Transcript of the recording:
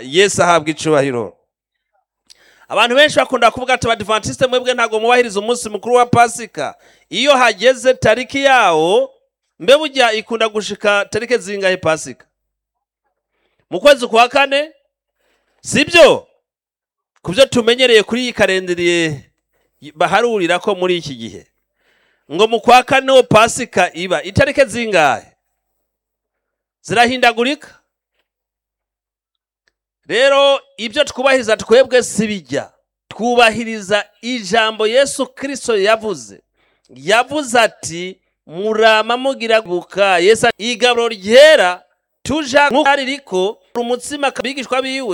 yesu ahabwa icubahiro abantu benshi bakunda kuvuga ati abadivantisite mwebwe ntabwo mubahiriza umunsi mukuru wa pasika iyo hageze tariki yawo mbe bujya ikunda gushika tariki zingahe pasika mu kwezi kwa kane sibyo ku byo tumenyereye kuri iyi karendiriye baharurira ko muri iki gihe ngo mu kwa kane ho pasika iba itariki zingahe zirahindagurika rero ibyo twubahiriza twebwe si bijya twubahiriza ijambo yesu kirisito yavuze yavuze ati murama mugira buka yesu igaruro ryera tuja nk'uko riko umutsima kabigishwa biwe